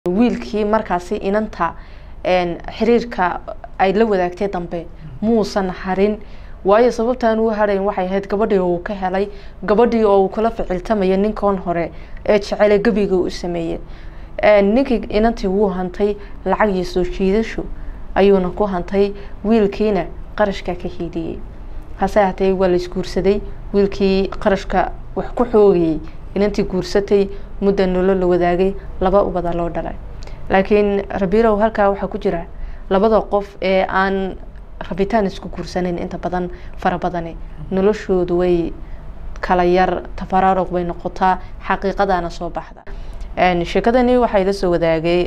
wiilkii markaasi inanta xiriirka ay la wadaagtay dambe muusan harin waayo sababtaan uu harayn waxay ahayd gabadhii uu ka helay gabadhii oo uu kula ficiltamaya ninkan hore ee jecele gebiga u sameeyey ninkii inantii wuu hantay lacag iyo soo jiidasho ayuuna ku hantay wiilkiina qarashka ka hiidiyey hase hatee waa la isguursaday wiilkii qarashka wax ku xoogayey inantii guursatay mudda nolol la wadaagay laba ubada loo dhalay laakiin rabirow halkaa waxaa ku jira labada qof ee aan rabitaan isku guursaneyn inta badan fara badani noloshoodu way kala yar tafaraaruq bay noqotaa xaqiiqadaana soo baxda sheekadani waxaa ila soo wadaagay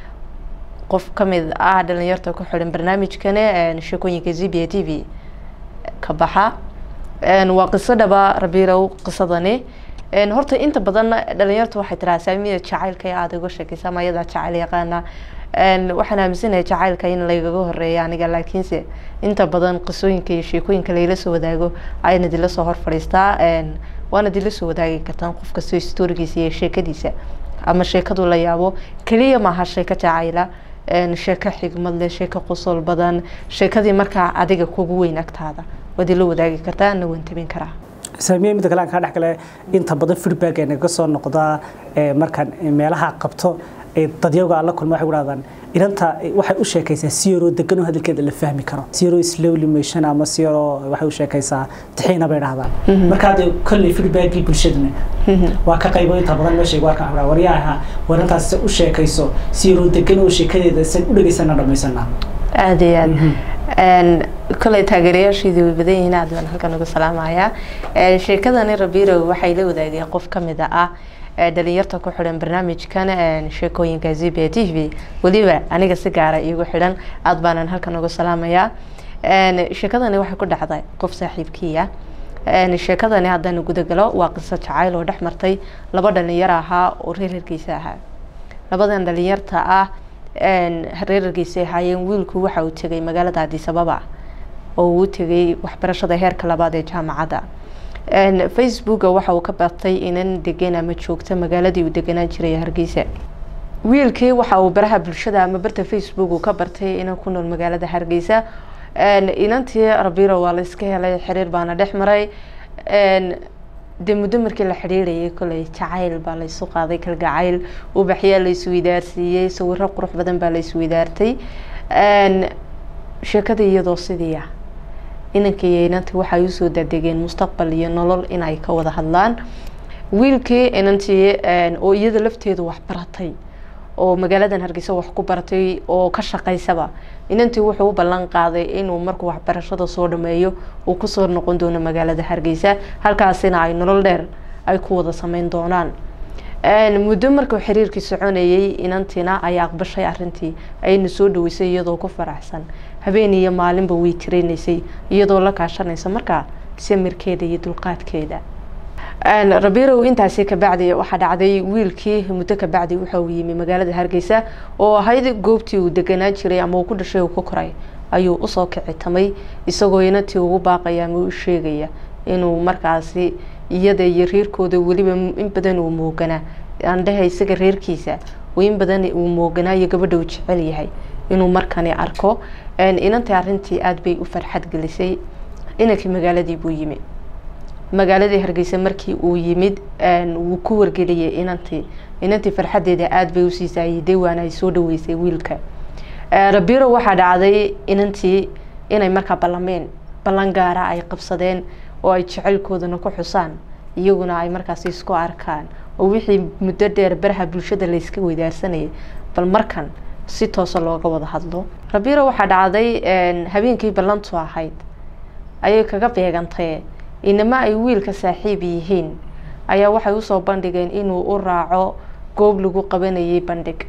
qof kamid ah dhalinyarta ku xiran barnaamijkani sheekooyinka z b a t v ka baxa waa qiso dhaba rabirow qisadani horta inta badan dhalinyarta waxay tiraa saamida jacaylka ee aada uga sheekeysa ama ayadaa jacayl yaqaana waxaan aaminsanahay jacaylka in lagaga horeeya aniga laakiinse inta badan qisooyinka iyo sheekooyinka layla soo wadaago ayna dila soo hor fadhiistaa waana dila soo wadaagi kartaan qof kastoo storigiisa iyo sheekadiisa ama sheekadu la yaabo keliya maaha sheeko jacayla sheeko xigmad leh sheeko qosol badan sheekadii markaa adiga kugu weyn agtaada waad ila wadaagi kartaa ana waan tabin karaa saamiye midda kale aan kaa dhex gale inta badan feedback ee naga soo noqdaa markaan meelaha qabto dadyaga aan la kulma waxay dhahdaan inanta waxay u sheekaysaa si yaroo degan oo hadalkeeda la fahmi karo si yaroo slowly motion ama si yaroo waxay u sheekaysaa tixiina bay dhahdaan marka hadda kolley feedbackii bulshaduna waa ka qaybo inta badan meesha waa ka xabraa waryaha warantaas u sheekayso si yaroo degan oo sheekadeeda san u dhageysana dhamaysana aada iyo aad koley taageerayaashiidii way badan yihiin aad baan halkan uga salaamayaa sheekadani rabirow waxay la wadaageen qof kamid ah dhalinyarta ku xidhan barnaamijkan sheekooyinka z b t v weliba aniga si gaara iigu xidhan aada baanan halkan uga salaamayaa sheekadani waxay ku dhacday qof saaxiibkiia sheekadani haddaan gudagalo waa qiso jacayl oo dhex martay laba dhalinyar ahaa oo reerarkiisa ahaa labadan dhalinyarta ah reerarkiisa ahaayeen wiilku waxa uu tegay magaalada adisababa oo uu tegay waxbarashada heerka labaad ee jaamacadda facebooka waxa uu ka bartay inan degan ama joogta magaaladii uu deganaan jiray hargeysa wiilkii waxa uu baraha bulshada ama barta facebook uu ka bartay inan ku nool magaalada hargeysa inantii rabiro waa la iska helay xiriir baana dhex maray dee muddo markii la xidhiirayay koley jacayl baa laysu qaaday kalgacayl ubaxyaa la isweydaarsiiyey sawiro qurux badan baa la isweydaartay sheekada iyadoo sidii ah inanka iyo inantii waxay usoo dadegeen mustaqbal iyo nolol inay ka wada hadlaan wiilkii inantii oo iyada lafteedu wax baratay oo magaaladan hargeysa wax ku baratay oo ka shaqaysaba inantii wuxuu u ballan qaaday inuu markuu waxbarashada soo dhameeyo uu kusoo noqon doono magaalada hargeysa halkaasina ay nolol dheer ay ku wada sameyn doonaan muddo markuu xiriirkii soconayay inantiina ay aqbashay arintii ayna soo dhaweysay iyadoo ku faraxsan habeen iyo maalinba way tireynaysay iyadoo la kaashanaysa markaa samirkeeda iyo dulqaadkeeda rabirow intaasi kabacdi waxaa dhacday wiilkii muddo kabacdi waxa uu yimi magaalada hargeysa oo ahayd goobtii uu deganaan jiray ama uu ku dhashay uu ku koray ayuu usoo kicitamay isagoo inantii ugu baaqaya ama u sheegaya inuu markaasi iyada iyo reerkooda weliba in badan uu mooganaa andheha isaga reerkiisa in badan uu mooganaa iyo gabadha uu jecel yahay inuu markani arko inantii arintii aada bay u farxad gelisay inankii magaaladii buu yimi magaaladii hargeysa markii uu yimid wuu ku wargeliyay inantii inantii farxadeeda aada bay usii saayiday waana ay soo dhaweysay wiilka rabiro waxaa dhacday inantii inay markaa ballameen ballan gaara ay qabsadeen oo ay jacaylkoodana ku xusaan iyaguna ay markaasi isku arkaan oo wixii muddo dheer baraha bulshada layska weydaarsanayay bal markan si toosa looga wada hadlo rabiro waxaa dhacday habeenkii ballantu ahayd ayay kaga beegantay inama ay wiilka saaxiib yihiin ayaa waxay usoo bandhigeen inuu u raaco goob lagu qabanayay bandhig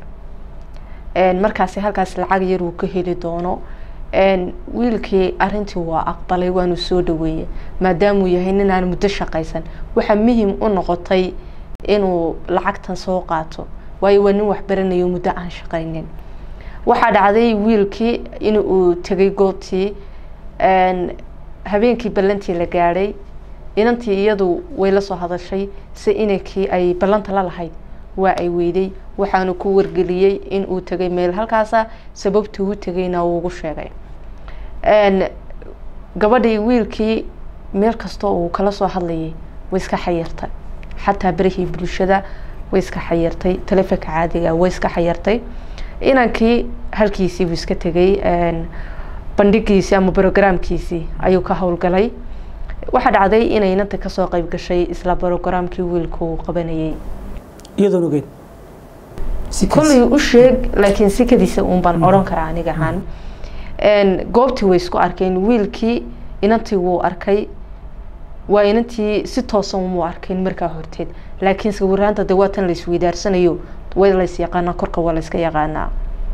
markaasi halkaas lacag yar uu ka heli doono wiilkii arintii waa aqbalay waanu soo dhaweeyey maadaamuu yahay ninaan muddo shaqaysan waxaa muhim u noqotay inuu lacagtan soo qaato waayo waa nin waxbaranayo muddo aan shaqaynin waxaa dhacday wiilkii in uu tegay goobtii habeenkii ballantii la gaadhay inantii iyadu way la soo hadashay si inankii ay ballanta la lahayd waa ay weyday waxaanu ku wargeliyey in uu tegay meel halkaasa sababta uu tegayna uu ugu sheegay gabadhii wiilkii meel kastoo uu kala soo hadlayay way iska xayirtay xataa berihii bulshada way iska xayirtay taleefonka caadiga way iska xayirtay inankii halkiisii buu iska tegay bandhigiisii ama brogramkiisii ayuu ka howlgalay waxaa dhacday inay inanta kasoo qeyb gashay isla brogramkii wiilka uu qabanayay iyadoon ogeyn kollay u sheeg laakiin sikadiisa uun baan odhan karaa aniga ahaan goobtii way isku arkeen wiilkii inantii wuu arkay waa inantii si toosan umuu arkayn markaa horteed laakiin sawiraanta de waa tan laisweydaarsanayo way lays yaqaanaa korka waa layska yaqaanaa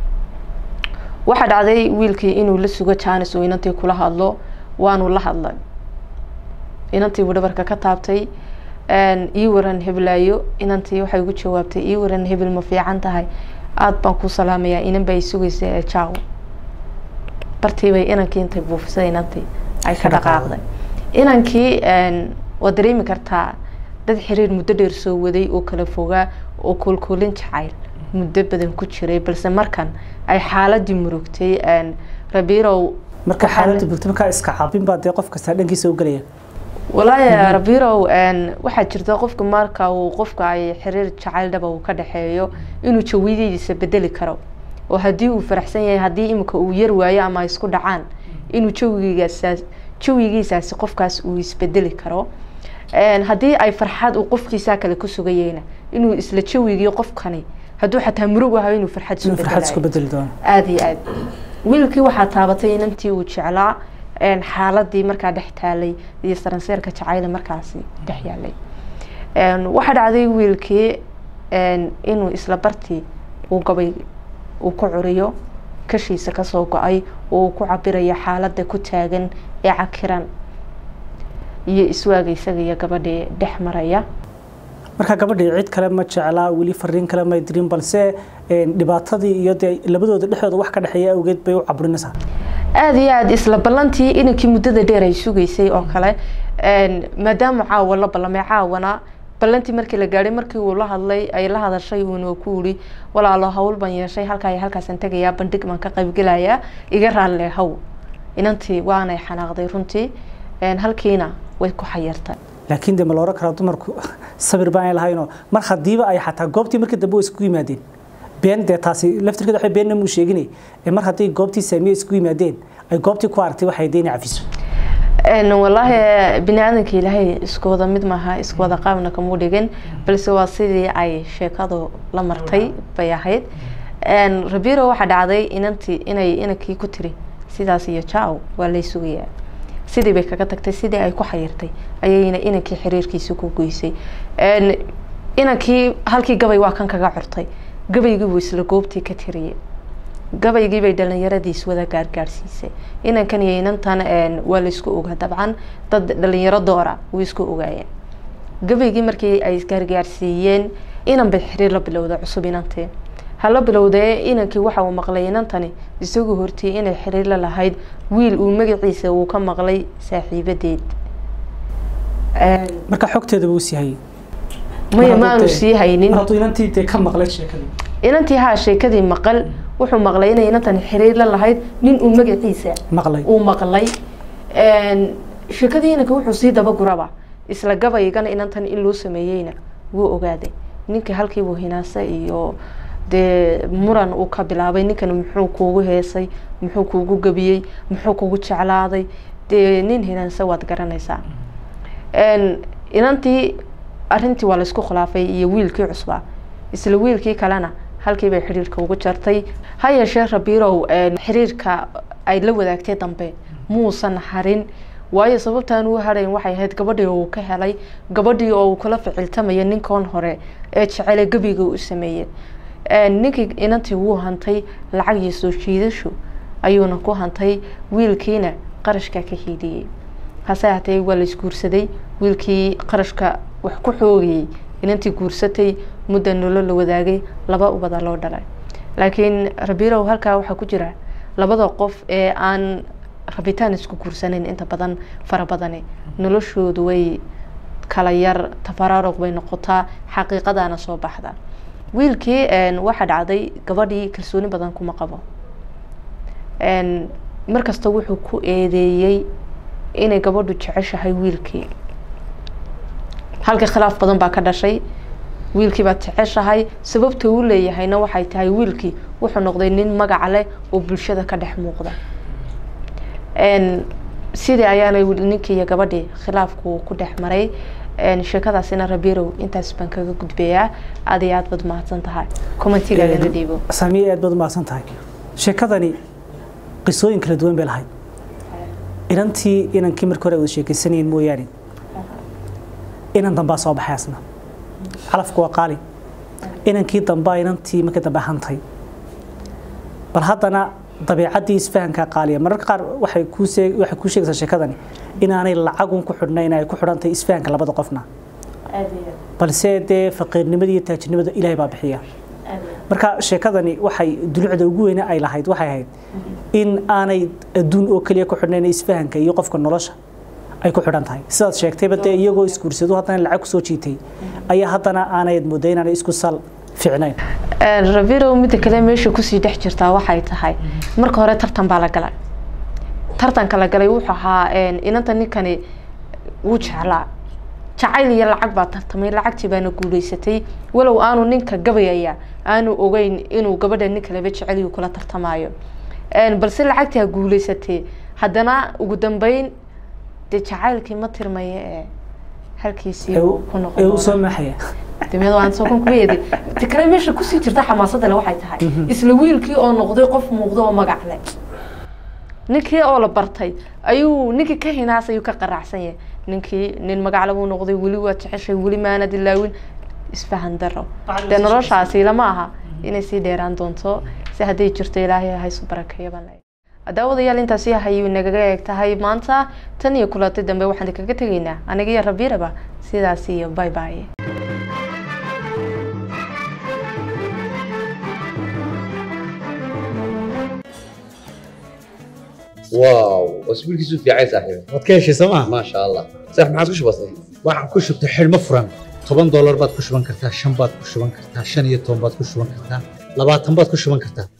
waxaa dhacday wiilkii inuu la sugo janis oo inantii kula hadlo waanu la hadlay inantii buu dhabarka ka taabtay ii waran heblaayo inantii waxay ugu jawaabtay ii waran hebel ma fiican tahay aada baan ku salaamayaa inan baa sugaysa ee jaaw bartiibay inankii intay buufisay inantii ay ka dhaqaaqday inankii waad dareemi kartaa dad xiriir muddo dheer soo waday oo kala fogaa oo koolkoolin jacayl muddo badan ku jiray balse markan ay xaaladii murugtay rabirow marka xaaladii murugtay markaa iska caabin baa dee qof kastaa dhankiisa u gelaya walaahi rabirow waxaa jirta qofka marka uu qofka ay xiriir jacayl dhaba uu ka dhexeeyo inuu jawiyadiisa bedeli karo oo haddii uu faraxsan yahay haddii imika uu yar waayo ama ay isku dhacaan inuu jawigiisaas jawigiisaasi qofkaas uu isbedeli karo haddii ay farxad uu qofkiisaa kale ku sugayeyna inuu isla jawigii qofkani hadduu xataa murug ahayo inuu farxad isku bedeli doono aada iyo aad wiilkii waxaa taabatay inantii uu jeclaa xaaladii markaa dhex taalay iyo saranseerka jacayla markaasi dhex yaalay waxaa dhacday wiilkii inuu isla bartii uu gabay uu ku curiyo kashiisa kasoo go-ay oo uu ku cabirayo xaaladda ku taagan ee cakiran iyo iswaaga isaga iyo gabadhii dhex maraya marka gabadhii cid kale ma jeclaa weli fariin kale may dirin balse dhibaatadii iyo dee labadooda dhexdooda wax ka dhexeeya awgeed bay u caburinaysaa aada iyo aada isla ballantii inankii muddada dheer ay sugaysay oo kale maadaama caawa la ballamay caawana ballantii markii la gaadhay markii uu la hadlay ay la hadashay uuna ku uri walaalo hawl baan yeeshay halkaa iyo halkaasaan tegayaa bandhig baan ka qaybgelayaa iga raalle haw inantii waanay xanaaqday runtii halkiina way ku xayirtay laakiin de ma la oran karaa dumarku sabir baanay lahaynoo mar haddiiba ay xataa goobtii markii dambe way isku yimaadeen been dee taasi laftirkeeda waxay beenna muu sheeginay mar hadday goobtii saamiye isku yimaadeen ay goobtii ku aragtay waxay deeni cafiso wallaahi bini aadanka ilaahay isku wada mid maaha isku wada qaabna kamuu dhigin balse waa sidii ay sheekadu la martay bay ahayd rabiro waxaa dhacday inantii inay inankii ku tiri sidaas iyo jaaw waa lay sugayaa sidii bay kaga tagtay sidii ay ku xayirtay ayayna inankii xiriirkiisa ku goysay inankii halkii gabay waa kan kaga curtay gabaygii buu isla goobtii ka tiriyey gabaygii bay dhalinyaradiis wada gaargaarsiisay inankan iyo inantan waa laysku ogaa dabcan dad dhalinyaro doora way isku ogaayeen gabaygii markii ay isgaargaarsiiyeen inan bay xiriir la bilowda cusub inantii hala bilowdee inankii waxa uu maqlay inantani isagoo hortiyey inay xiriir la lahayd wiil uu magaciisa uu ka maqlay saaxiibadeed marka xogteeda buu sii hayay maya maanu sii haynin hadduu inantii dee ka maqlay sheekadii inantii haa sheekadii maqal wuxuu maqlay inay inantan xiriir la lahayd nin uu magaciisa maqlay uu maqlay sheekadii inanka wuxuu sii dabaguraba isla gabaygana inantan in loo sameeyeyna wuu ogaaday ninka halkiibuu hinaase iyo dee muran uu ka bilaabay ninkan muxuu kuugu heesay muxuu kuugu gabiyey muxuu kugu jeclaaday dee nin hinaanse waad garanaysaa inantii arrintii waa laysku khilaafay iyo wiilkii cusbaa isla wiilkii kalena halkii bay xiriirka ugu jartay ha yeeshee rabirow xiriirka ay la wadaagtay dambe muusan harin waayo sababtaan uu harayn waxay ahayd gabadhii uu ka helay gabadhii oo uu kula ficiltamaya ninkan hore ee jecele gebiga u sameeyey ninkii inantii wuu hantay lacag iyo soo jiidasho ayuuna ku hantay wiilkiina qarashkaa ka hiidiyey hase hatee waa la isguursaday wiilkii qarashka wax ku xoogayey inantii guursatay mudda nolo la wadaagay laba ubada loo dhalay laakiin rabirow halkaa waxaa ku jira labada qof ee aan rabitaan isku guursanayn inta badan fara badani noloshoodu way kala yar tafaraaruq bay noqotaa xaqiiqadaana soo baxda wiilkii waxaa dhacday gabadhii kalsooni badan kuma qabo markasta wuxuu ku eedeeyey inay gabadhu jeceshahay wiilkii halkii khilaaf badan baa ka dhashay wiilkii baad jeceshahay sababta uu leeyahayna waxay tahay wiilkii wuxuu noqday nin magaca leh oo bulshada ka dhex muuqda sidii ayaanay ninkii iyo gabadhii khilaafku ku dhex maray sheekadaasina rabirow intaas baan kaga gudbayaa aad iyo aad baad mahadsan tahay commentigaagana dhiibo saamiye aad baad umahadsan tahay sheekadani qisooyin kala duwan bay lahayd inantii inankii markii hore wada sheekaysanayeen mooyaane inan dambaa soo baxay asna calafku waa qaali inankii dambaa inantii markii dambe hantay bal haddana dabeecaddii isfahankaa qaaliya mararka qaar waxay kuu waxay kuu sheegaysaa sheekadani inaanay lacagun ku xidhnayn ay ku xidhantahay isfahanka labada qofna balse dee faqiirnimada iyo taajirnimada ilaahay baa bixiya marka sheekadani waxay dulucda ugu weyne ay lahayd waxay ahayd in aanay adduun oo keliya ku xidhnayn isfahanka iyo qofka nolosha ay ku xidhan tahay sidaad sheegtayba dee iyagoo isguursado haddana lacag kusoo jiitay ayaa haddana aanay mooday inaanay isku sal ficnayn rabirow midda kale meesha kusii dhex jirtaa waxay tahay marka hore tartan baa la galay tartanka la galay wuxuu ahaa inanta ninkani wuu jeclaa jacayl iyo lacag baa tartamay lacagtii baana guuleysatay walow aanu ninka gabayaya aanu ogeyn inuu gabadha nin kaleba jeceliyu kula tartamayo balse lacagtii ha guuleysatay haddana ugu dambeyn dee jacaylkii ma tirmaya ee halkiisii ku ee u soo maaxaya dameed waan soo kan kuweedi ta kale meesha kusii jirta xamaasadda le waxay tahay isla wiilkii oo noqday qof muuqda oo magac leh ninkii oo la bartay ayuu ninkii ka hinaas ayuu ka qaraacsan yahay ninkii nin magacle buu noqday weli waa jeceshay weli maanad ilaawin isfahan daro dee noloshaasi lama aha inay sii dheeraan doonto si hadday jirto ilaahay haysu barakeeyo baan leeyahay daawadayaal intaasi hayuu nagaga eeg tahay maanta tan iyo kulatay dambe waxaan kaga tegaynaa aniga iyo rabiiraba sidaas iyo bye bye واو اسبوع كيسو في عايز صاحبي waad ka heshay sooma ما شاء الله صح ما عادش بسيط waxaan ku shubtay xidhmo furan toban doolar baad ku shuban kartaa shan baad ku shuban kartaa shan iyo toban baad ku shuban kartaa labaatan baad ku shuban kartaa